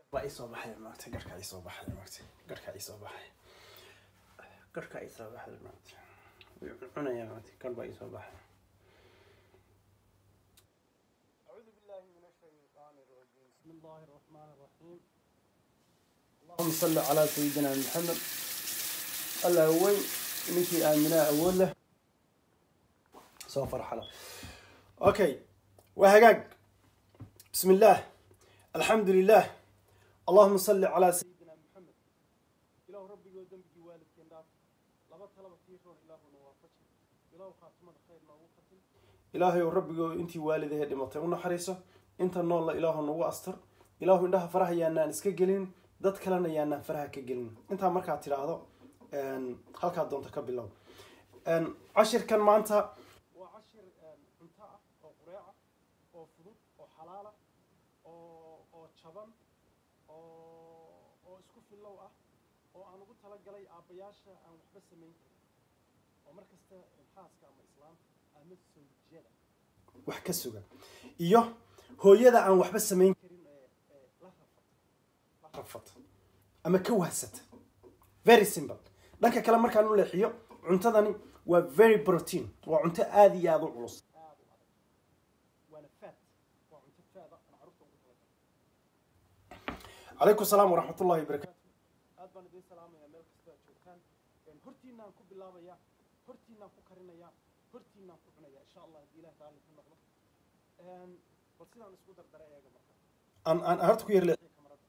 baa isoo baxay maaragtay garhkaa isoo baxay maaragtay garhkaa isoo baxay garhkaa isoo baxay maaragtay way cunaya maaragtay garh baa isoo baxay أعوذ بالله من الشيطان الرجيم بسم الله الرحمن الرحيم اللهم صل على سيدنا محمد الله وين ninkii aaminaa awood leh soo farxala okay waa hagaag بسم الله الحمد لله اللهم صل على سيدنا محمد إله ربي ودم بي والد كنداف لما طلب تيرون إله نوافج إله خاتمة خير ما وقتل إلهي ربي أنت والد هدي مطيع ونحريسه أنت النور إله نو أستر إله إنها فرح يا ناس كجلين dad kalena yaanaan faraha ka gelin intaa markaa tidhaahdo halkaa doonta ka bilow cashirkan maanta waa cashir cunto ah oo qureeca oo fudud oo xalaala oo oo jaban oo oo isku fillow ah oo aan ugu talagalay aabbayaasha aan waxba samayn karin oo mar kasta xaaska ama islaamka ama sawjada wax ka suga iyo hooyada aan waxba samayn karin ee ee la rafata la rafata ama ka wahsata very simple dhanka kale markaan u leexiyo cuntadani waa very protein waa cunto aada iyo aada u culus aada u adag waana fat waa cunto faada aan carruurta ugu talagalay calaykum salaam waraxmat ullahi wabarakaatu aad baan idiin salaamayaa meel kasta aad joogtaan hortiinaan ku bilaabaya hortiinaan ku karinaya hortiinaan ku cunaya insha allah haddii ilaah raalli ka noqdo bal sidaan isku dardara eega marka aan aan horta ku yar leexiyo kamarada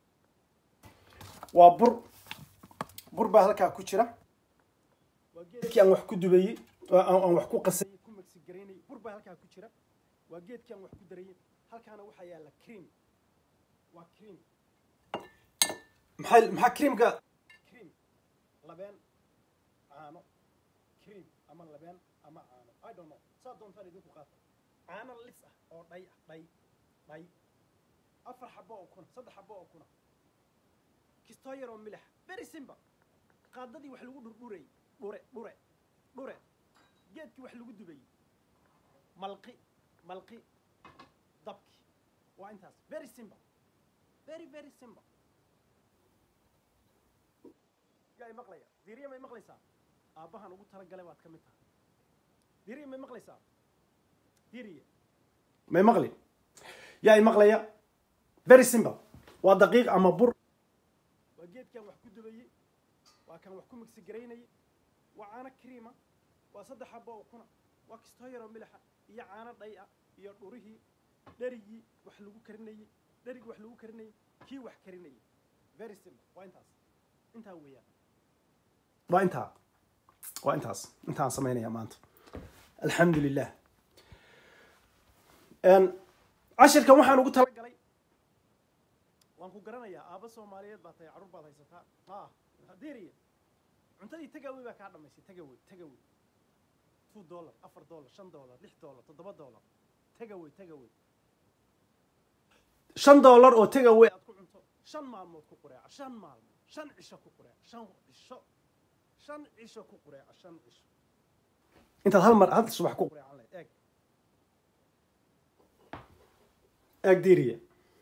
waa bur bur baa halkaa ku jira waa geedkii aan wax ku dubayey aan wax ku qasayey ku magsi garaynayay bur baa halkaa ku jira waa geedkii aan wax ku darayey halkaana waxaa yaalla cream waa cream maxay maxaa creamka cream labeen caano cream ama labeen ama caano i don't know saa doontaan idinku qaata caano lis ah oo dhay ah dhay dhay afar xabo oo kuna saddex xabo oo kuna kistoo yar oo milix very simple qaadadii wax lagu dhurdhurayy dhure dhure dhure geedkii wax lagu dubayey malqi malqi dabki waa intaas very simple very very simple yaa i maqlaya diiriya may maqlaysaa aabbahan ugu talagalay baad ka mid tahay diiriya may maqlaysaa diiriya may maqli yaa i maqlaya very simple waa daqiiq ama bur waa geedkaan wax ku dubayey waa kaan wax ku migsi garaynayay waa caano kriima waa saddex xabo oo kuna waa kistoo yaroo milixa iyo caano dhay ah iyo dhurihii dherigii wax lagu karinayey dherigii wax lagu karinayey kii wax karinayay very simple waa intaas intaa weeyaan waa intaa waa intaas intaan samaynayaa maanta alxamdu lilah cashirkan waxaan ugu talagalay waan ku garanayaa aabba soomaaliyeed baa tahay carruur baad haysataa ah diiriya cuntadii tagawey baa kaa dhamaysay tagawey tagawey two dollar afar dollar shan dollar lix dollar toddoba dollar tagawey tagawey shan dollar oo tagawey aad ku cunto shan maalmood ku qureeca shan maalmood shan cisho ku qureeca shan cisho shan cisho ku qureeca shan cisho intaad hal mar hal subax ku qureecan lahayd eeg eeg diiriya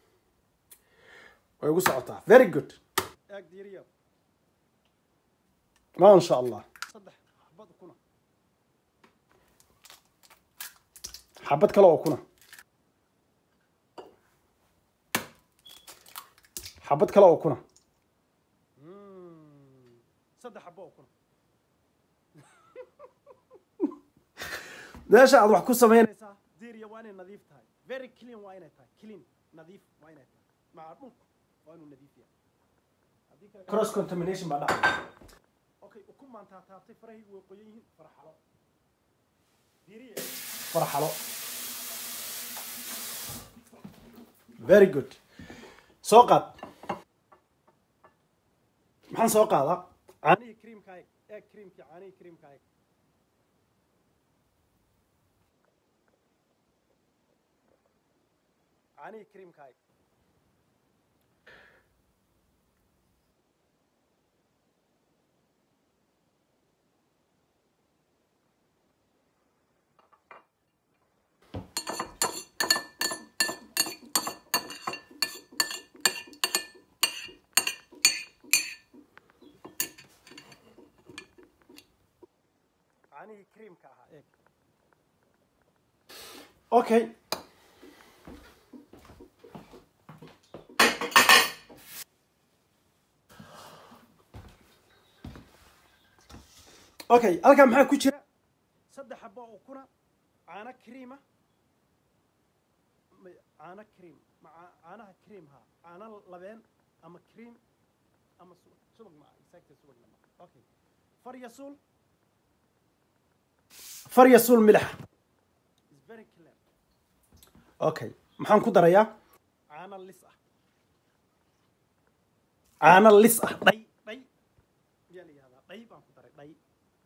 way ugu socotaa very good eeg diiriya ما شاء الله صدح حبات كنا حبات كلا كنا حبات كلا كنا صدح حبات كنا ليش عاد وحكو سمين ديريا وانا نظيف تاي very clean وانا تاي clean نظيف وانا تاي مع الملك وانا نظيف يعني cross contamination بعد okay ukumaan taataabtay farahaygu way qoyan yihiin farxalo diiriye farxalo very good soo qaad maxaan soo qaadaa caanihii creamka eeg eeg creamkii caanihii creamka eeg caanihii creamka eeg caanihii creamka ahaa eeg okay okay halkaa maxaa ku jira saddex xabo oo kuna caano creama caano cream ma caanaha cream ha caano labeen ama cream ama subag subag ma exactly subagna ma okay faryasuul faryasuul milix is very clear okay maxaan ku darayaa caano lis ah caano lis ah dhay dhay miyaa la yihahdaa dhay baan ku daray dhay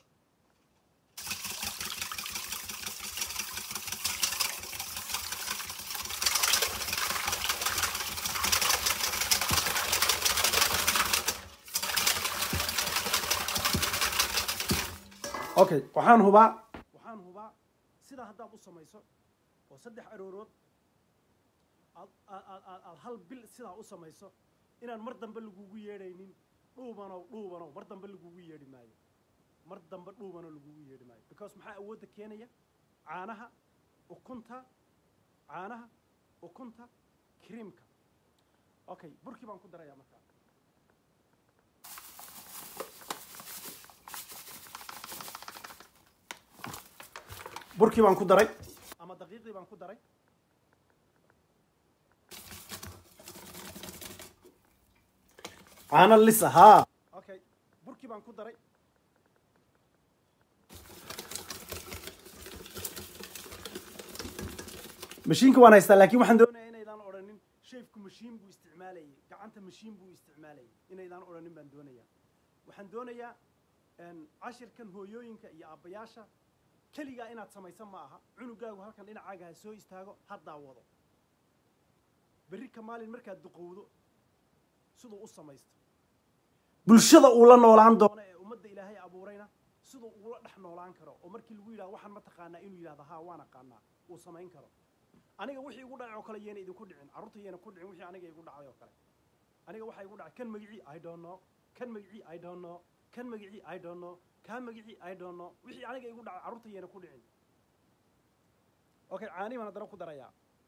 okay waxaan hubaa waxaan hubaa sidaa haddaad u samayso oo saddex aroorood aad aad aad aad hal bil sidaa u samayso inaan mar dambe lagugu yeedhaynin dhuubanow dhuubanow mar dambe lagugu yeedhi maayo mar dambe dhuubanow lagugu yeedhi maayo because maxaa awoodda keenaya caanaha ukunta caanaha ukunta creamka okay burkii baan ku darayaa markaa burkii baan ku daray ama daqiiqdii baan ku daray caano lisa haa okay burkii baan ku daray mashiinka waan haystaa laakiin waxaan doonayaa inaydaan odhanin sheefku mashiin buu isticmaalayay gacanta mashiin buu isticmaalayay inaydaan odhanin baan doonayaa waxaan doonayaa cashirkan hooyooyinka iyo aabbayaasha keligaa inaad samaysan ma aha cunugaagu halkan dhinacaaga ha soo istaago haddaa wado berri ka maalin markaad duqowdo siduu u samaysto bulshada uu la noolaan doono ee ummadda ilaahay abuurayna siduu ula dhex noolaan karo oo markii lagu yidhahdo waxaan ma taqaanaa inuu yidhahdo haa waan aqaanaa uu samayn karo aniga wixii igu dhacay oo kale yeena idinku dhicin carruurta yeena ku dhicin wixii aniga igu dhacday oo kale aniga waxaa igu dhacay kan magicii i don't know kan magicii i don't know kan magicii i don't know kaa magicii i don't know wixii aniga igu dhacay carruurta yeena ku dhicin okay caani baan haddana ku darayaa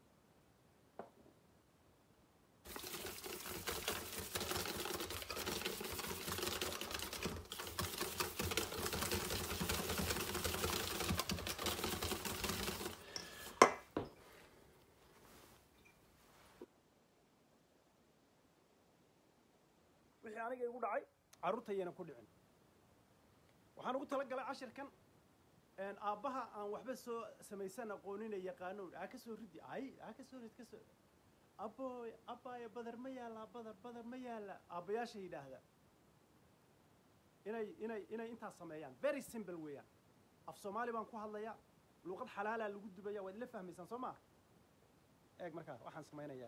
wixii aniga igu dhacay carruurtayana ku dhicin waxaan ugu tala galay cashirkan aabbaha aan waxba soo samaysan aqoonina yaqaano aa ka soo ridi ay aa ka soo rid ka soo abooy abbaaya badar ma yaallaa badar badar ma yaalla aabbayaasha yidhaahda inay inay inay intaas sameeyaan very simple weeyaan af soomaali baan ku hadlayaa luuqad xalaalaa lagu dubaya waad ila fahmaysaan soo maa eeg markaa waxaan samaynayaa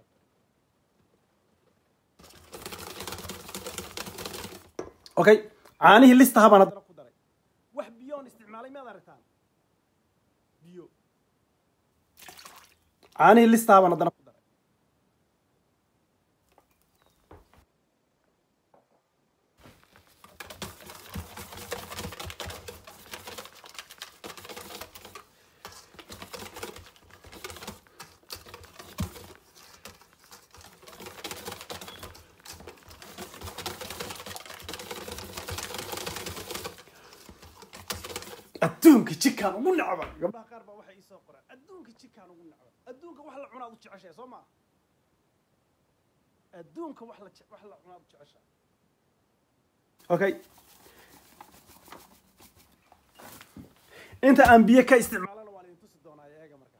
okay caanihii listaha baan haddana ku daray wax biyoon isticmaalay miyaad aragtaan biyo caanihii listaha baan haddana ku daray adduunka jikaan ugu necban gabdhaha qaar baa waxay iisoo qoraan adduunka jikaan ugu necban adduunka wax la cunaad u jeceshahay soo maa adduunka wax la wax la cunaad u jeceshahay okay inta aan biyo ka isticmaalana waan idin tusi doonaa eega markaa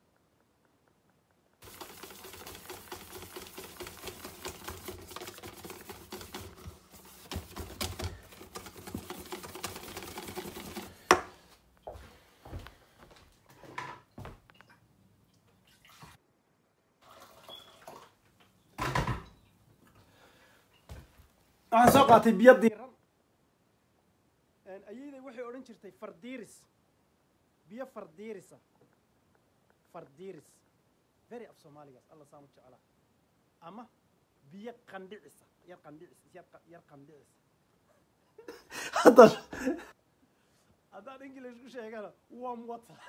waxaan soo qaatay biyo diiran ayayday waxay odhan jirtay fardiiris biyo fardiirisa fardiiris very af soomaaligaas alla saan u jeclaa ama biyo qandhicisa yar qandhicis yar qa- yar qandhicisa haddaad haddaad english ku sheegana warm water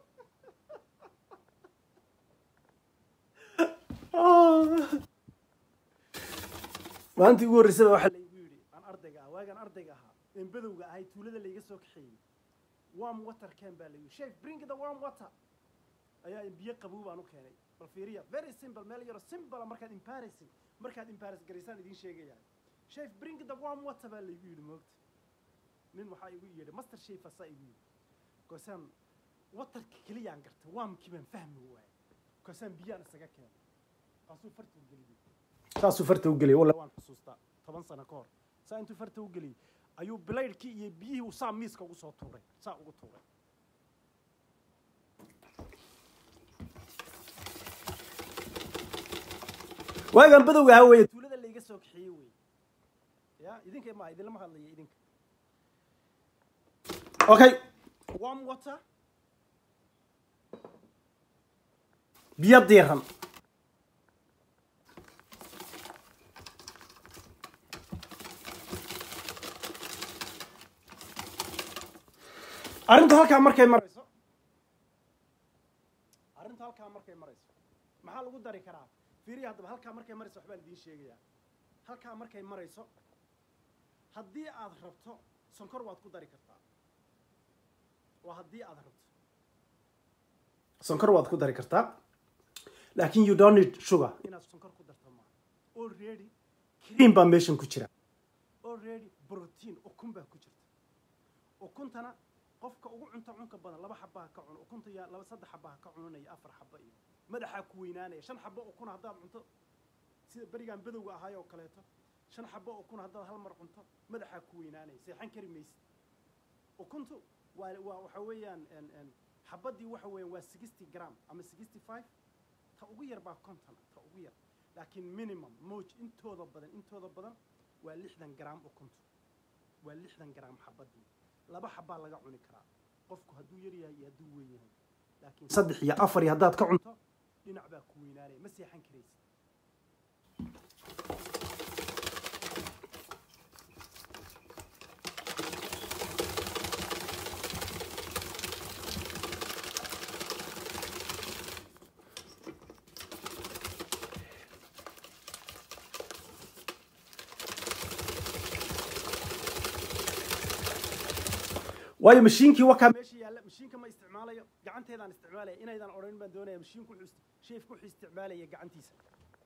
maalintii ugu horreysaba waxaa laygu yidhi aan ardayga ah waagaan ardayga ahaa een badowga ahay tuulada layga soo kaxeeyey warm water can baa layidhi chef bring the warm water ayaa biyo qabow baan u keenay bal fiiriya very simple meel yaro simple markaad embarrassing markaad embarrass garaysaan idiin sheegaya chef bring the warm water baa laygu yidhi moogta nin waxaa igu yidhi master chef asaa igu yidhi koosaan watarka keliyaan gartay waamkii baan fahmi waayay koosaan biyaan isaga keenay kaasuu farta u geliyey saasuu farta u geliyey wallahi waan xusuustaa toban sano ka hor saa intuu farta u geliyey ayuu bilaydhkii iyo biyihii uu saa miiska ugu soo tuuray saa ugu tuuray waagaan badowga ahaa weeye tuulada layga soo kaxeeyey wey ya idinka ma idinlama hadlaya idinka okay warm water biyo diiran arrintu halkaa markay marayso arrintu halkaa markay marayso maxaa lagu dari karaa fiiriya haddaba halkaa markay marayso waxbaan idiin sheegayaa halkaa markay marayso haddii aad rabto sonkor waad ku dari kartaa waa haddii aad rabto sonkor waad ku dari kartaa laakiin you don't need sugar inaad sonkor ku darto maaha already cream baa meeshan ku jira already protein ukun baa ku jirta ukuntana qofka ugu cunta cunka badan laba xabaa ka cuno ukunta yaa laba saddex xabaa ka cunanaya afar xaba iyo madaxaa ku weynaanaya shan xabo ukun haddaad cunto sida berigaan badowga ahaay oo kaleeto shan xabo ukun haddaad hal mar cunto madaxaa ku weynaanaya seexan kari maysid ukuntu waa waa waxa weeyaan xabadii waxa weeyaan waa sixty gram ama sixty five ta ugu yar baa konton ta ugu yar laakiin minimum moj intooda badan intooda badan waa lixdan gram ukuntu waa lixdan gram xabadii laba xabaa laga cuni karaa qofku hadduu yar yahay iyo hadduu weyn yahay laakiin saddex iyo afar iyo haddaad ka cunto dhinac baa ku weynaanaya ma seexan karaysid waayo mashiinkii wakaa meesha yaalla mashiinka ma isticmaalayo gacanteedaan isticmaalaya inaydan odhanin baan doonaya mashiinku wuxuu sheefku wuxuu isticmaalaya gacantiisa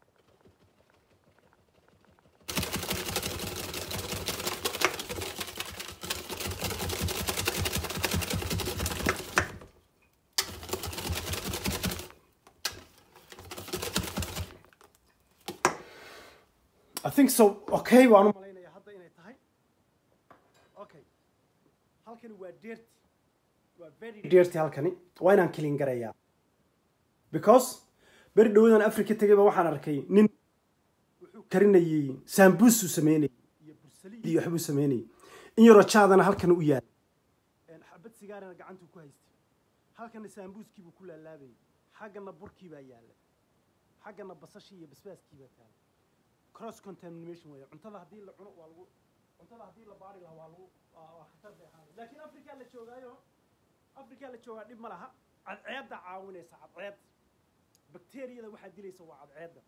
I think so okay waan u malaynayaa hadda inay tahay okay halkani waa dirty waa very dirty halkani waa inaan clean garayaa because beri dhawadan africa tegayba waxaan arkay nin wuxuu karinayey saambuusuu sameynayey iyo bursaliid iyo waxbuu sameynayey in yaroo jaadana halkan u yaal xabad sigaarana gacantuu ku haystay halkana saambuuskii buu ku laalaabayay xaggana burkii baa yaalla xaggana basashii iyo basbaaskii baa taala cross contamination weeye cuntada haddii la cuno waa lagu cuntada haddii la baari lahaa waa lagu waa khatar bay ahaan laakiin africa la joogaayo africa la joogaa dhib ma laha cadceedda caawinaysa cadceed bakteeriyada waxaa dilaysa waa cadceedda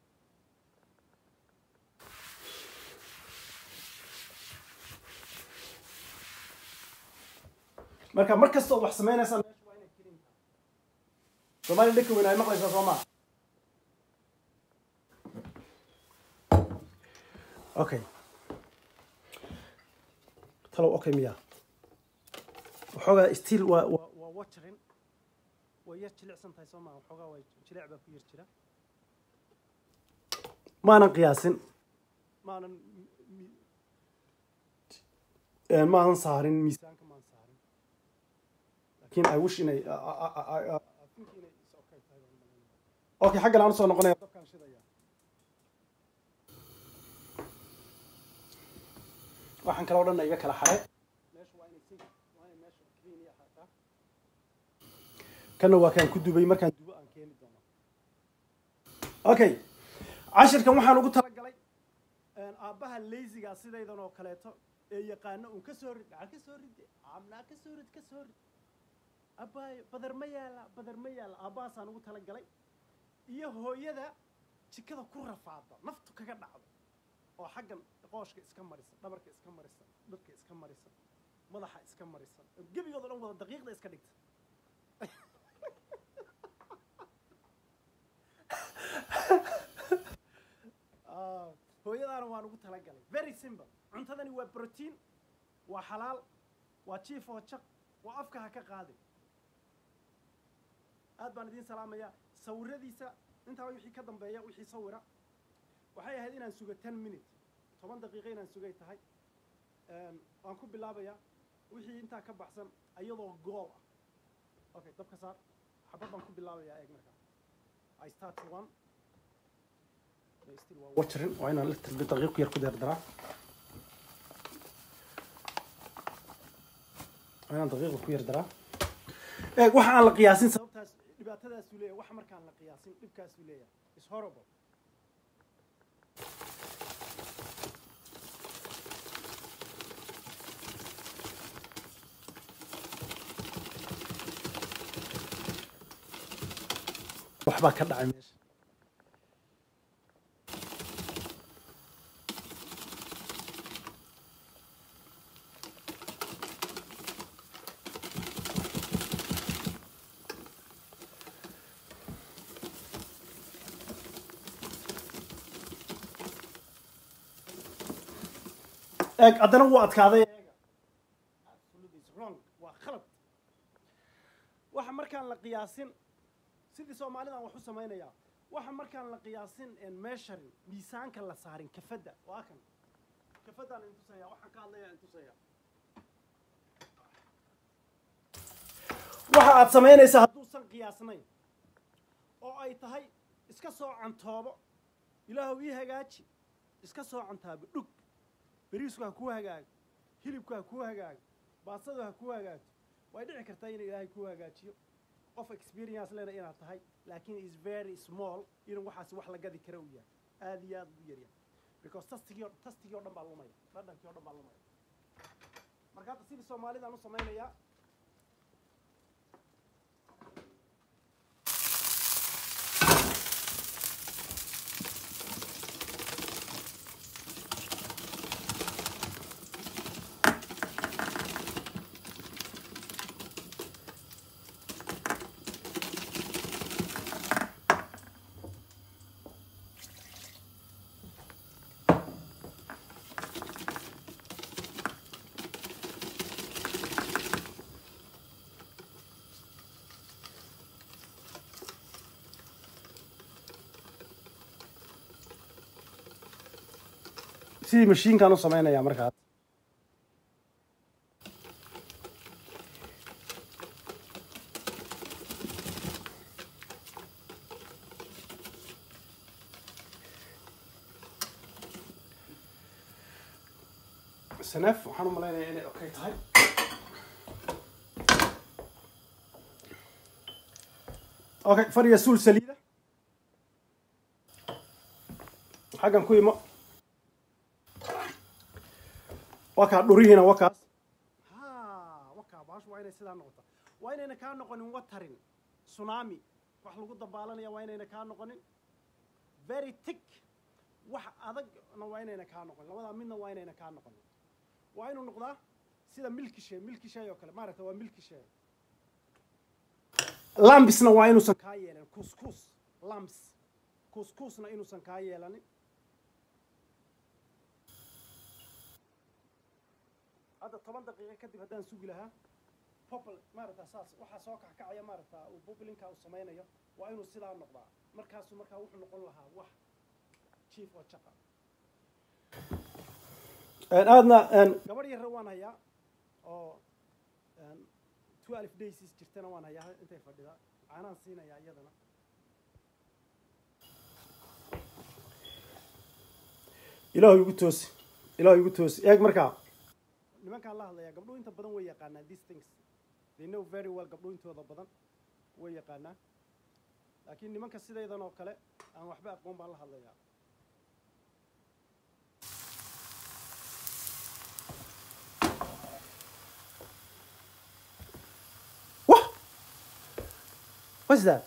marka mar kasta oo wax samaynaysaa meesha waa inay kelin tahay soomaaliya dhanka weyn ay maqlaysaa soo maa okay talow okay miya waxoogaa stiil waa waa waa watering way yar jilicsan tahay soo maa waxoogaa waa jilic baa ku yar jira maanan qiyaasin maanan maanan saarin miisaanka maan saarin laakiin i wish inay think inay is okay tahay baan malaynaya okay xaggan aan usoo noqonaya dabkaan shidaya waxaan kaloo dhan iga kala xaray meesha waa inay sink waa inay meesha clean iyo ahaataa kana waa kaan ku dubay markaan dubo aan keeni doono okay cashirkan waxaan ugu talagalay aabbaha lazyga sidaydan oo kaleeto ee yaqaano uun ka soo rid gacan ka soo rid amnaa ka soo rid ka soo rid abbaayo badar ma yaala badar ma yaala aabbahaasaan ugu tala galay iyo hooyada jikada ku rafaada naftu kaga dhacdo oo xaggan qooshka iska marisan dhabarka iska marisan dharka iska marisan madaxa iska marisan oo gebigood o dhan wada daqiiqda iska dhigta Ah, hooyadaana waan ugu talagalay very simple cuntadani waa protein waa xalaal waa jiif oo jaq waa afka ha ka qaadin aad baan idiin salaamayaa sawiradiisa intaa wixii ka dambeeya wixii sawira waxay ahayd inaan sugo ten minute toban daqiiqo inaan sugay tahay Een, waan ku bilaabayaa wixii intaa ka baxsan iyadoo gool ah okay dabka saar xabad baan ku bilaabayaa eeg markaa i start one They still waa watering waa inaan little bit daqiiq yar ku derdaraa waa inaan daqiiqa ku yar daraa eeg waxa aan la qiyaasin sababtaas dhibaatadaasuu leeyahay wax markaan la qiyaasin dhibkaasuu leeyahay is horrible waxbaa ka dhacay meesha eeg haddana wuu adkaaday eega Absolutely it's wrong waa khalad waxa markaan la qiyaasin sidii soomaalidan wax u samaynayaa waxa markaan la qiyaasin en meesharin miisaanka la saarin kafadda waa kan kafadaan intusaya waxaan ka hadlaya intusaya waxa aad samaynaysaa hadduusan qiyaasnayn oo ay tahay iska soo cantoobo ilaahu ii hagaaji iska soo cantaabo dhug beriisku ha kuu hagaago hilibku ha kuu hagaago baasadu ha kuu hagaagto way dhici kartaa inuu ilaahay kuu hagaajiyo qof experience lena inaad tahay laakiin is very small inuu waxaasi wax la gadi kara uu yahay aad iyo aad u yaryahay because tastigii oo- tastigii oo dhan baa lumaya dhadhankii oo dhan baa lumaya marka hadda sidii soomaalidaan u samaynayaa sidii mashiinkaan u samaynayaa markaas saneef waxaan u malaynayaa inay okay tahay okay fadhiga suul saliida xaggan ku imo wakaa dhurihiina wakaas ha wakaa baashu waa inay sidaa noqota waa inayna kaa noqonin watarin tsunami wax lagu dabaalanaya waa inayna kaa noqonin very tick wax adagna waa inayna kaa noqonin labadaa midna waa inayna kaa noqonin waa inuu noqdaa sida milki shay milki shay oo kale maaragta waa milki shay lambisna waa inuusan kaa yeelanin kuskus lambs kuskusna inuusan kaa yeelanin hadda toban daqiiqo kadib haddaan sugi lahaa popl maaragta saas waxaa soo kackacaya maaragta uu boblinka uu samaynayo waa inuu sidaa noqdaa markaasuu markaa wuxuu noqon lahaa wax chief oo jaqa aadna gabadh yarre waan hayaa oo twelve dayses jirtana waan hayaa intay fadhidaa caanaan siinayaa iyadana ilaahu igu toosi ilaahu igu toosi eeg markaa nimankaan la hadlayaa gabdhuhu inta badan way yaqaanaan these things they know very well gabdhuhu intooda badan way yaqaanaan laakiin nimanka sidaydan oo kale aan waxba aqoon baan la hadlayaa wah what's that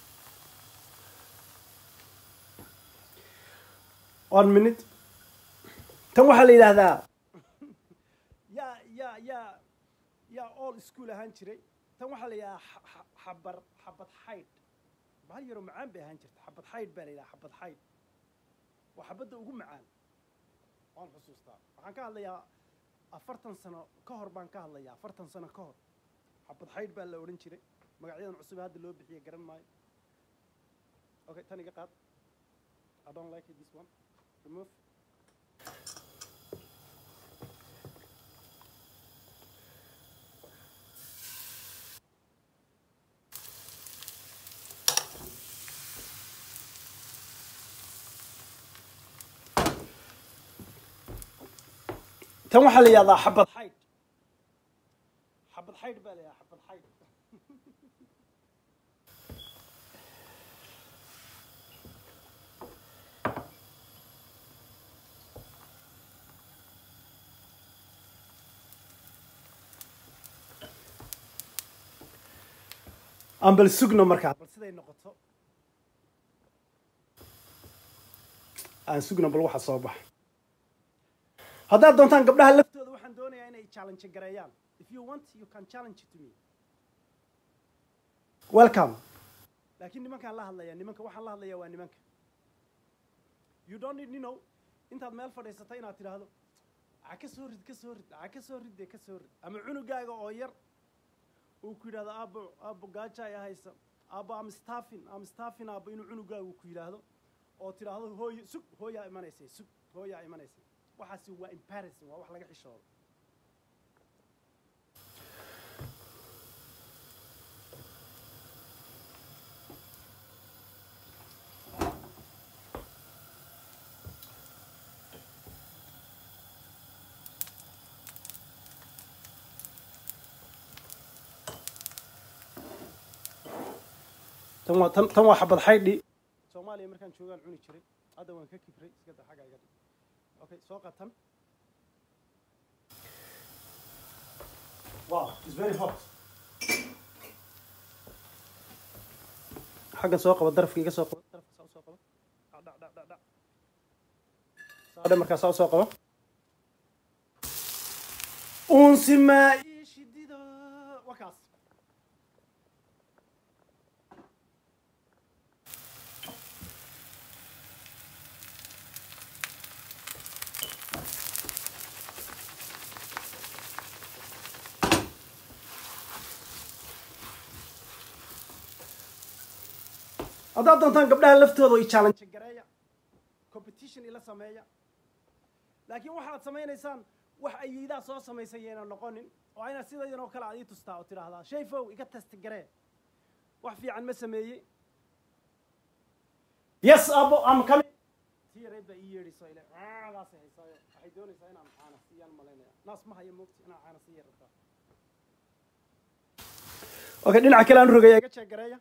one minute tan waxaa la yidhaahdaa yaa yaa yaa yaa all school ahaan jiray tan waxaa la yidhahdaa xa- xa- xabar xabad xaydh bahal yaroo macaan bay ahaan jirta xabad xaydh baa la yidhaha xabad xaydh waa xabadda ugu macaan waan xusuustaa waxaan ka hadlayaa afartan sano ka hor baan ka hadlayaa afartan sano ka hor xabad xaydh baa la odhan jiray magacyadan cusub ee hadda loo bixiye garan maayo okay tan iga qaad I don't like it, this one remove tan waxaa la yihahdaa xabad xaydh xabad xaydh baa la yihahdaa xabad xaydh aan bal sugno markaa bal siday noqoto aan sugno bal waxa soo baxa haddaad doontaan gabdhaha laftooda waxaan doonayaa inay challenge gareeyaan if you want you can challenge to me welcome laakiin nimankaan la hadlaya nimanka waxaan la hadlaya waa nimanka you don't need you know intaad meel fadhiisata inaad tidhaahdo a ka soo rid ka soo rid a ka soo ridde ka soo rid ama cunugaaga oo yar uu ku yidhahdo aabo aabo gaaja ay haysa aabo am staffin am staffin aabo inuu cunugaagu ku yidhaahdo oo tidhaahdo hooyo sug hooyaa imanaysay sug hooyaa imanaysay waxaasi waa embarrassing waa wax laga xishoodo tan waa tan tan waa xabad xaydhi soomaaliya markaan joogaan cuni jiray hadda waan ka kibray iska da xagga iga dhig okay soo qatan wow it's very hot xaggan soo qaba darafka iga soo qaba darafka saa usoo qaba dhac dhac dhac dhac dhac saadhe markaa saa usoo qaba unsi maa ii shidida waa kaas haddaad doontaan gabdhaha laftooda i challenge gareeya competition ila sameeya laakiin waxaad samaynaysaan wax ayiidaa soo samaysay yayna noqonin oo inaad sidaydan oo kale aad ii tustaa oo tidhaahdaa shayfow iga test garee wax fiican ma sameeyey yes abo am coming tii yareed baa ii yeedhayso ile caadaasay haysaayo waxay doonaysaa inaan caana siiyaan malaynaya naas ma haya moogti inaan caana siiya rabtaa okay dhinaca kale aan rogaya iga jeeg gareeya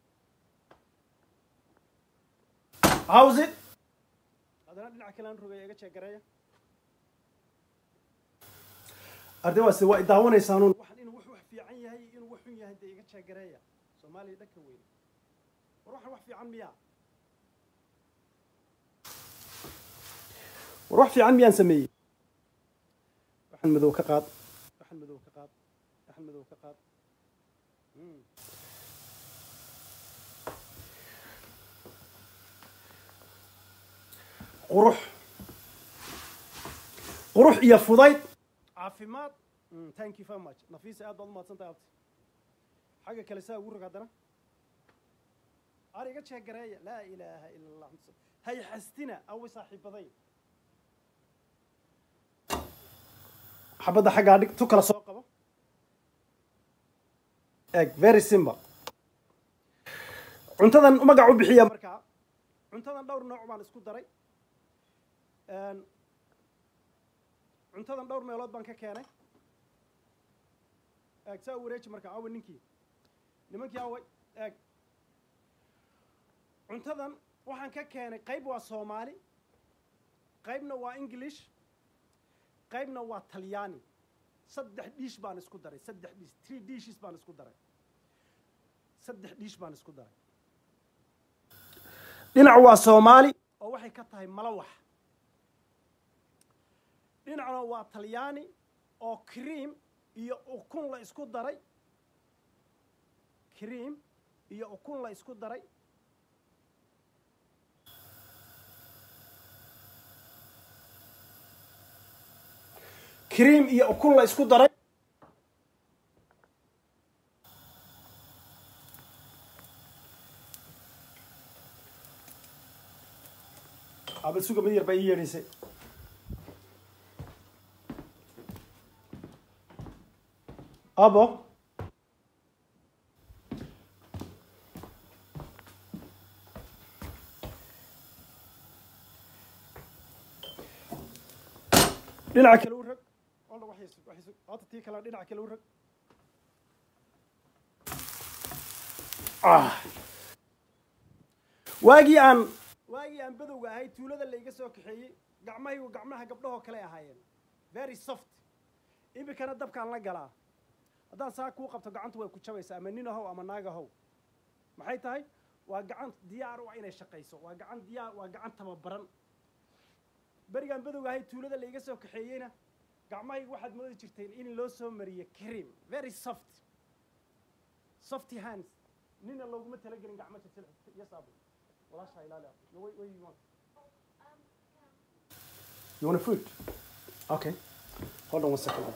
how's it haddana dhinaca kale aan rogaya iga jeeg gareeya arday waase waa idaawanaysaanun waxan inuu wax wax fiican yahay iyo inuu wax xun yahay dee iga jeeg gareeya soomaaliya dhanka weyn war waxan wax fiican miyaa war wax fiican miyaan sameeyey waxan madow ka qaad waxan madow ka qaad waxan madow ka qaad Mm. qurux qurux iyo fudayd caafimaad Mm, thank you very much nafiisa aad baad umahadsan tahay abti xagga kale saa ugu rog haddana ar iga jeeg gareeya laa ilaaha ila allah hay xastina awi saaxiibaday xabadda xaggaa dhig tu kala soo qabo eg very simple cuntadan magac u bixiya markaa cuntadan dhowr nooc baan isku daray Een, cuntadan dhowr meelood baan ka keenay eeg saa u wareeji markaa awa ninkii nimankii away eeg cuntadan waxaan ka keenay qayb waa soomaali qaybna waa english qaybna waa talyaani saddex dish baan isku daray saddex dish three dishes baan isku daray saddex dhiish baan isku daray dhinac waa soomaali oo waxay ka tahay malawax dhinacna waa talyaani oo cream iyo ukun la isku daray cream iyo ukun la isku daray cream iyo ukun la isku daray abal suga mid yar baa ii yeedhaysay abo dhinaca kale u rag oldha waxay sug waxay sug hota tii kale dhinaca kale u rag ah waagii aan waagii aan badowga ahay tuulada layga soo kaxeeyey gacmahaygu gacmaha gabdhahoo kale ahaayeen very soft iminkana dabkaan la galaa haddaan saa kuu qabto gacantu way ku jabaysaa ama nin ahow ama naag ahow maxay tahay waa gacan diyaar u ah inay shaqayso waa gacan diyaar waa gacan tababaran berigaan badowga ahay tuulada layga soo kaxeeyeyna gacmahaygu waxaad moodi jirteen in loo soo mariyo cream very soft softy hands nina looguma talagelin gacmo jajal iyo saabun walaashaa ilaali no, wait, wait, you want you want a fruit okay hold on one second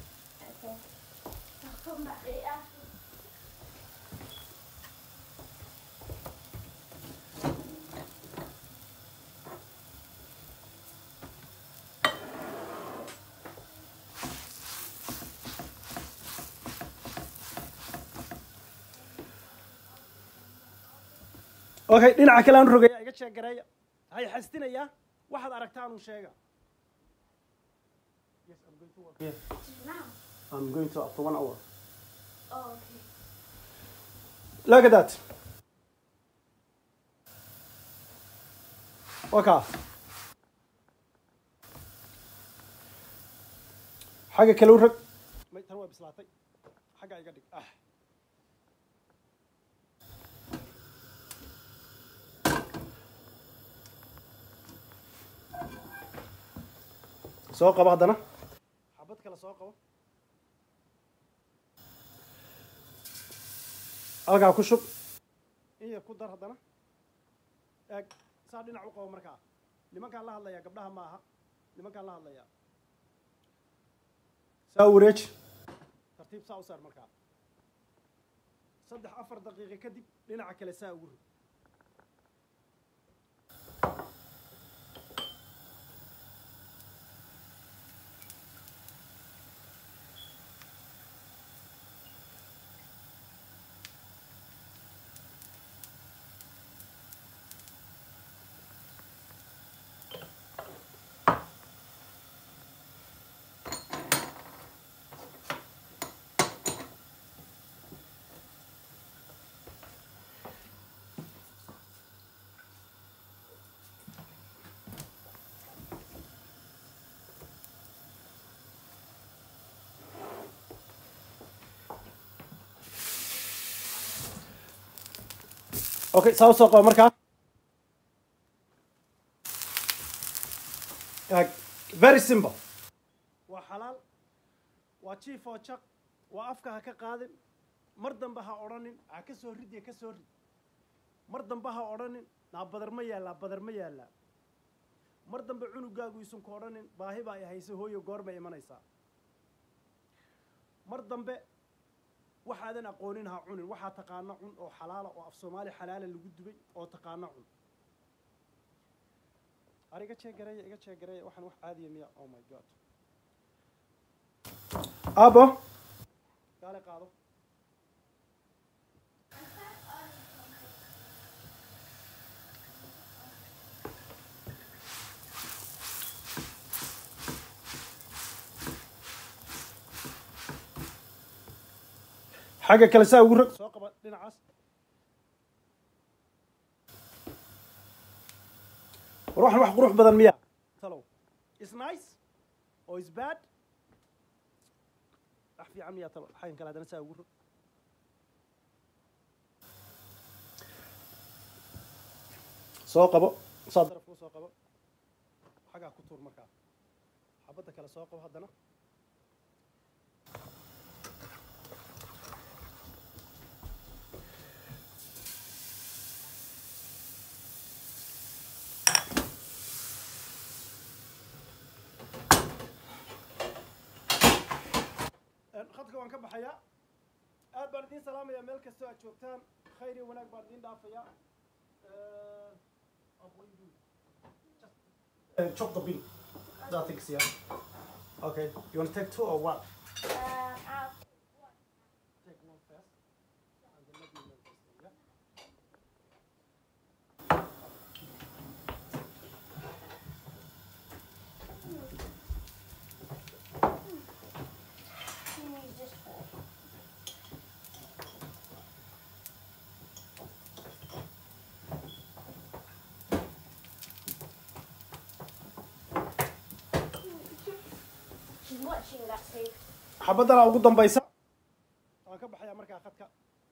okay dhinaca kale aan rogaya iga sheegareeya hay xastinayaa waxaad aragtaanuu sheega yes i'm going to work here Now. i'm going to after one hour Oh, okay. look at that waka xagga kale u rag may tan waa bislaatay xagga iga dhig ah soo qabo haddana xabad kale soo qabo halkaa ku shub in yar ku dar haddana eeg saa dhinac u qabo markaa nimankaan la hadlayaa gabdhaha ma aha nimankaan la hadlayaa saa u wareeji tartiib saa u saar markaa saddex afar daqiiqo kadib dhinaca kale saa ugu rog okay saa u soo qabo markaa Eeg, very simple waa xalaal waa jiif oo jaq waa afka ha ka qaadin mar dambe ha odhanin ha ka soo rid iyo ka soo rid mar dambe ha odhanin naa badar ma yaallaa badar ma yaallaa mar dambe cunugaagu isun ku odhanin baahi baa i haysa hooyo goormay imanaysaa mar dambe waxaadan aqoonin ha cunin waxaa taqaano cun oo xalaala oo af soomaali xalaala lagu dubay oo taqaano cun ar iga jeegareeya iga jeegareeya waxaan wax caadiya miya oh my god abo gaale qaado xagga kale saa ugu rog soo qaba dhinacaas war waxan wax qurux badan miya talow is nice oo is bad wax fiican miya talo xaggan kale haddana saa ugu rog soo qabo saa darafka u soo qabo xagaa ku tuur markaa xabadda kale soo qabo haddana khadka waan ka baxayaa aad baan idiin salaamayaa meel kastoo aad joogtaan khayr iyo wanaag baan idiin dhaafayaa Uh, chop the bill. That thing's yeah. Okay. You want to take two or what? Um, I'll Take one first. And then let me make this thing, yeah? use this one. She's watching that too. xabadana ugu dambaysa waan ka baxayaa markaa khadka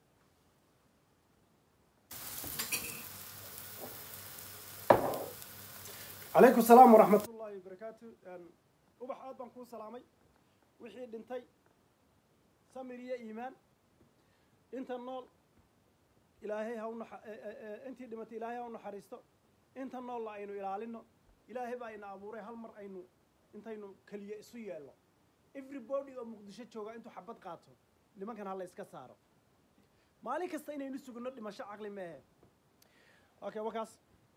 calaykum salaam waraxmat ullaahi wabarakaatu ubax aad baan kuu salaamay wixii dhintay samir iyo iimaan inta nool ilaahay ha u naxa- e- e- e- intii dhimatay ilaahay ha u naxariisto inta noolla aynu ilaalino ilaahay baa ina abuuray hal mar aynu intaynu keliya isu yeelno everybody oo muqdisho jooga intuu xabad qaato nimankan ha la iska saaro maalin kasta inaynu sugno dhimasho caqli meehe okay wakaas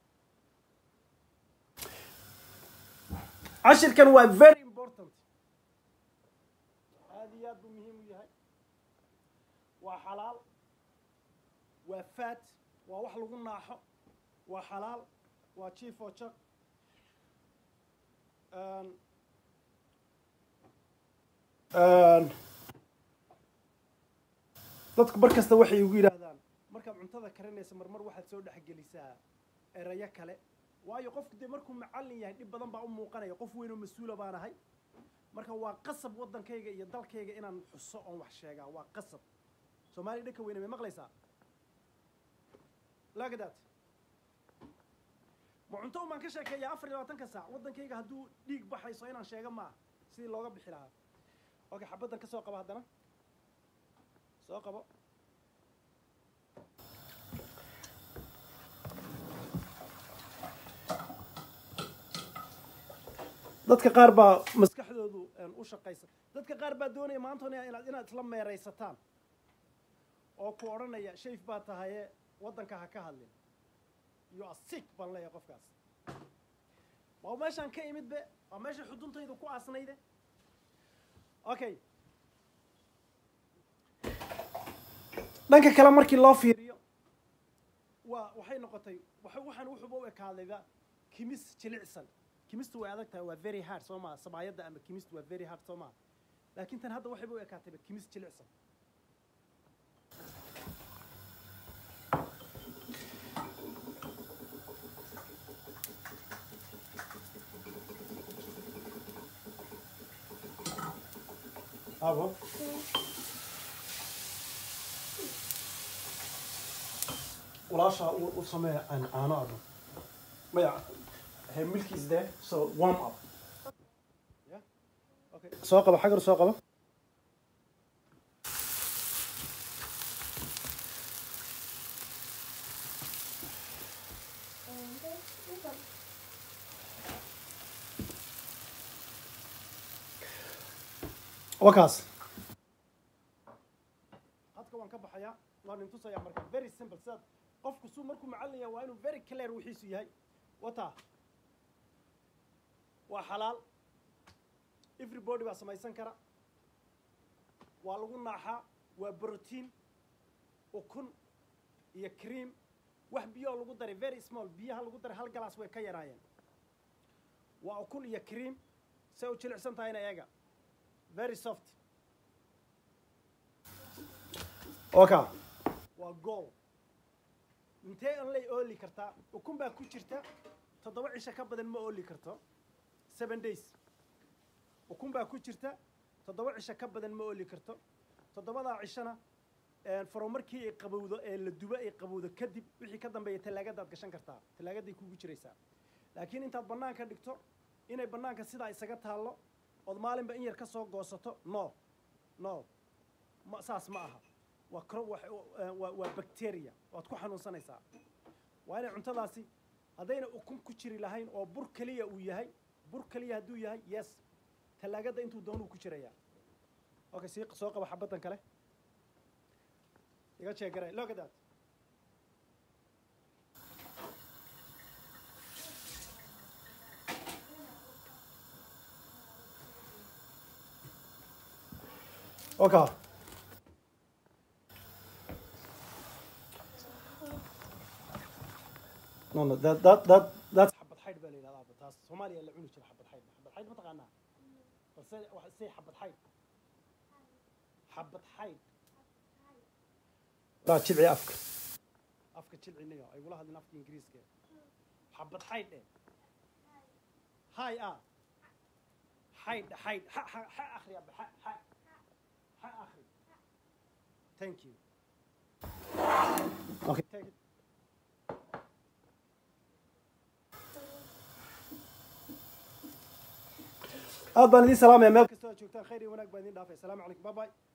cashirkan waa very important aad iyo aad buu muhiim u yahay waa xalaal waa faat waa wax lagu naaxo waa xalaal waa chief oo jak dadku mar kasta waxay igu yidhaahdaan markaad cuntada karinaysa marmar waxaad soo dhexgelisaa erayo kale waayo qofku dee markuu macallin yahay dhib badan baa u muuqanaya qof weyn oo mas-uula baan ahay marka waa qasab waddankayga iyo dalkayga inaan xuso oon wax sheegaa waa qasab soomaaliya dhanka weyne may maqlaysaa laagadaad ma cunto umaan ka sheekeeyaa afar iyo labaatanka saac waddankayga hadduu dhiig baxayso inaan sheego maaha sidii looga bixi lahaa okay xabaddan ka soo qabo haddana soo qabo dadka qaar baa maskaxdoodu een, u shaqaysa dadka qaar baa doonaya maantona inaad inaad isla meeraysataan oo ku odhanaya shayf baa tahaye waddanka ha ka hadlin you are sick baan leeyahay qofkaas waa meeshaan ka imid be waa meesha xuduntaydu ku aasnayde okay dhanka kale markii loo fiiriyo waa waxay noqotay waxa- waxaan wuxuuba u ekaadayba kimis jilicsan kimistu way adag tahay waa very hard soo maha samaayadda ama kimistu waa very hard soo maha laakiin tan hadda waxayba u ekaatayba kimis jilicsan abo walaashaa u u samee aan caano adho maya he milk is there so warm up yeah okay soo qabo xagar soo qabo And this, this one. wakaas hadka waan ka baxayaa waan intusayaa marka very simple sidaad qofku suu markuu macallin yahay waa inuu very clear wixiisu yahay wata waa xalaal everybody baa samaysan kara waa lagu naaxaa waa brotiin ukun iyo cream wax biyoo lagu daray very small biyaha lagu daray hal galaas way ka yaraayeen waa ukun iyo cream say u jilicsan tahayna eega very soft oka waa gool intee an lay ooli kartaa ukun baa ku jirta toddoba cisho ka badan ma ooli karto seven days ukun baa ku jirta toddoba cisho ka badan ma ooli karto toddobadaa cishona faro markii ay qabowdo ee la dubo ay qabowdo kadib wixii ka dambeeya tallaagadaad gashan kartaa tallaagaday kugu jiraysaa laakiin intaad bannaanka dhigto inay bannaanka sidaa isaga taallo ood maalinba in yar ka soo goosato no no ma saas ma aha waa cro waa waa bacteria waad ku xanuunsanaysaa waa inay cuntadaasi haddayna ukun ku jiri lahayn oo bur keliya uu yahay bur keliya hadduu yahay yes tallaagadda intuu doonuu ku jirayaa okay sii soo qaba xabaddan kale iga jeegare look at that okay no no that that that that's xabad xaydh baa la yidhahdaa taas soomaaliya la cuni jira xabad xaydh xabad xaydh ma taqaanaa balse wax say xabad xaydh xabad xaydh laa jilci afka afka jilcinayo ay ula hadleen afka ingiriiska xabad xaydh eh hay ah xaydh xaydh ha ha ha akhri abba ha ha ha akhri thank you okay take it aad baan idiin salaamaya meel kastoo aad joogtaan khayr iyo wanaag baan idiin dhaafay asalaamu calaykum bye bye